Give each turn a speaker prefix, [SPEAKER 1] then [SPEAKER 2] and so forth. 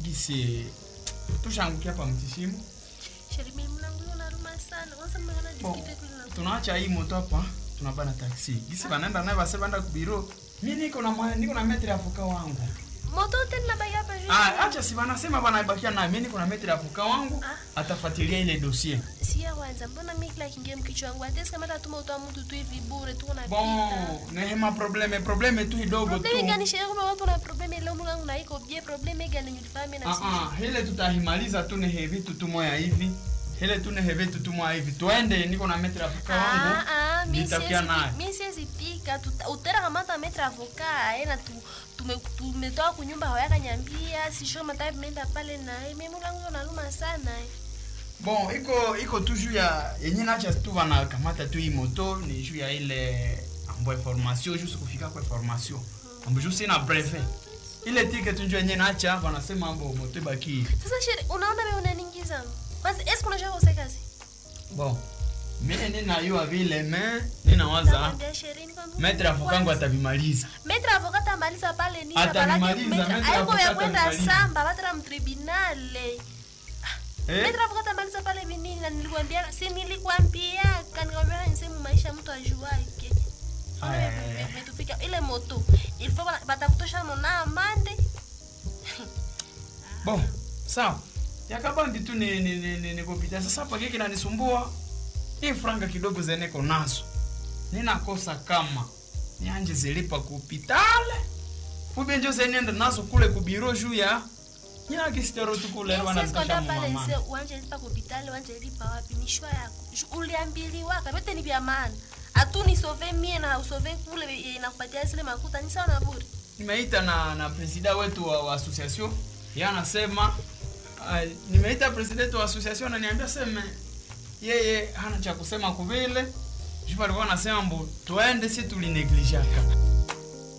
[SPEAKER 1] gisi tushangukia pa mtishimo
[SPEAKER 2] Sheri mimi mlangu hiyo naruma sana. Kwanza mmeona
[SPEAKER 1] Bon,
[SPEAKER 2] diskite kule na.
[SPEAKER 1] tunaacha hii moto hapa tunabana taksi gisi banaenda naye base banda kubiro mi niko na mwa- niko na metri ya fuka wangu
[SPEAKER 2] Moto tena baya hapa juu.
[SPEAKER 1] ah, acha si banasema banaibakia naye mi niko na metri ya fuka wangu
[SPEAKER 2] Ah.
[SPEAKER 1] atafuatilia ile dossier
[SPEAKER 2] Sia kwanza mbona mimi kila kingia mkichwa wangu atesi kama tatuma utoa mtu tu hivi bure tu unapita.
[SPEAKER 1] bon nehema probleme probleme tu kidogo tu
[SPEAKER 2] Problemi gani sheria kama watu na problemi leo mlangu na iko je problemi gani nyulifahami na
[SPEAKER 1] Ah, ah, hele tutahimaliza tu nehe vitu tu moya hivi hele tu nehe vitu tu moya hivi twende niko na metri ya fuka
[SPEAKER 2] Ah,
[SPEAKER 1] wangu
[SPEAKER 2] ah, mi
[SPEAKER 1] nitafikia
[SPEAKER 2] siwezi
[SPEAKER 1] naye
[SPEAKER 2] pi- mi siwezi pika Tuta- utera kamata metra avoka ena tu tume- tumetoa kunyumba hawayaka nyambia sisho mata menda pale naye mimi mlangu naluma sana eh.
[SPEAKER 1] bon iko iko tu juu ya yenye nacha tu banakamata tu hii moto ni juu ya ile ambo information juu sikufika kwa information ambo juu sina brevet ile ticket tu njoo yenye nacha wanasema ambo moto ibaki
[SPEAKER 2] sasa sheri unaona wewe unaningiza kwanza eske unajua kose kazi
[SPEAKER 1] bon mimi ninayua vile me ninawaza
[SPEAKER 2] Nakwambia sheri nikwambia
[SPEAKER 1] metre avokangu
[SPEAKER 2] kwanza,
[SPEAKER 1] atabimaliza
[SPEAKER 2] metra avoka tamaliza pale nini
[SPEAKER 1] Atamaliza, metra
[SPEAKER 2] aiko
[SPEAKER 1] avoka
[SPEAKER 2] ya kwenda
[SPEAKER 1] atamaliza.
[SPEAKER 2] samba batara mtribunale
[SPEAKER 1] eh?
[SPEAKER 2] metra avoka tamaliza pale vinini na nilikwambia si nilikwambia kanikwambia nisemu maisha mtu ajuake
[SPEAKER 1] Aya, aya, aya.
[SPEAKER 2] metufika ile moto ilifo batakutosha nona amande
[SPEAKER 1] bon sawa yakabambi tu ni, ni, ni, ni, ni kupita sasa pake kinanisumbua hii franga kidogo zeneko nazo ninakosa kama nianje zilipa kupitale ube njo zeniende nazo kule kubiro juu ya nyinakistero tu kule
[SPEAKER 2] seskonda
[SPEAKER 1] wanamtasha
[SPEAKER 2] pale
[SPEAKER 1] mumamana
[SPEAKER 2] nse wanje lipa kupitale wanje lipa wapi ni shwa yako Shu- uliambiliwa kabete ni vya maana atu nisove mie na usove kule eh, nakupatia zile makuta ni sawa na bure
[SPEAKER 1] nimeita na na presida wetu wa, wa association ye anasema uh, nimeita president wa association ananiambia seme yeye hana cha kusema kuvile jupa alikuwa anasema mbo twende si tulineglijaka